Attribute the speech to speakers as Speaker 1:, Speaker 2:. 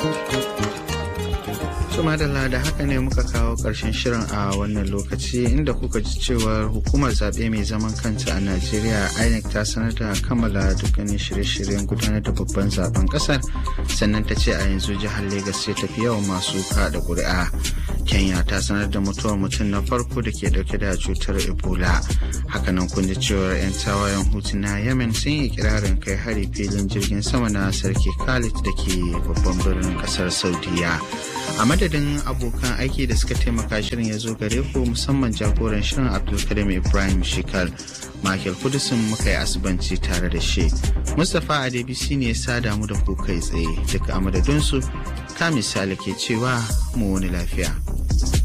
Speaker 1: madalla da haka ne muka kawo ƙarshen shirin a wannan lokaci inda kuka ji cewar hukumar zaɓe mai zaman kanta a najeriya inec ta sanar da kammala dukkanin shirye-shiryen gudanar da babban zaben ƙasar sannan ta ce a yanzu jihar Legas ce tafi yawan masu kaɗa ƙuri'a kenya ta sanar da mutuwar mutum na farko da ke dauke da cutar ebola hakanan kun ji cewar 'yan tawayen hutu na yemen sun yi kirarin kai hari filin jirgin sama na sarki khalid da ke babban birnin kasar saudiya a madadin abokan aiki da suka taimaka shirin ya zo gare ku musamman jagoran shirin abdulkarim ibrahim shikal michael kudusin muka yi asibanci tare da shi mustapha adebisi ne ya sada mu da ku kai tsaye duka a madadinsu ka misali ke cewa mu wani lafiya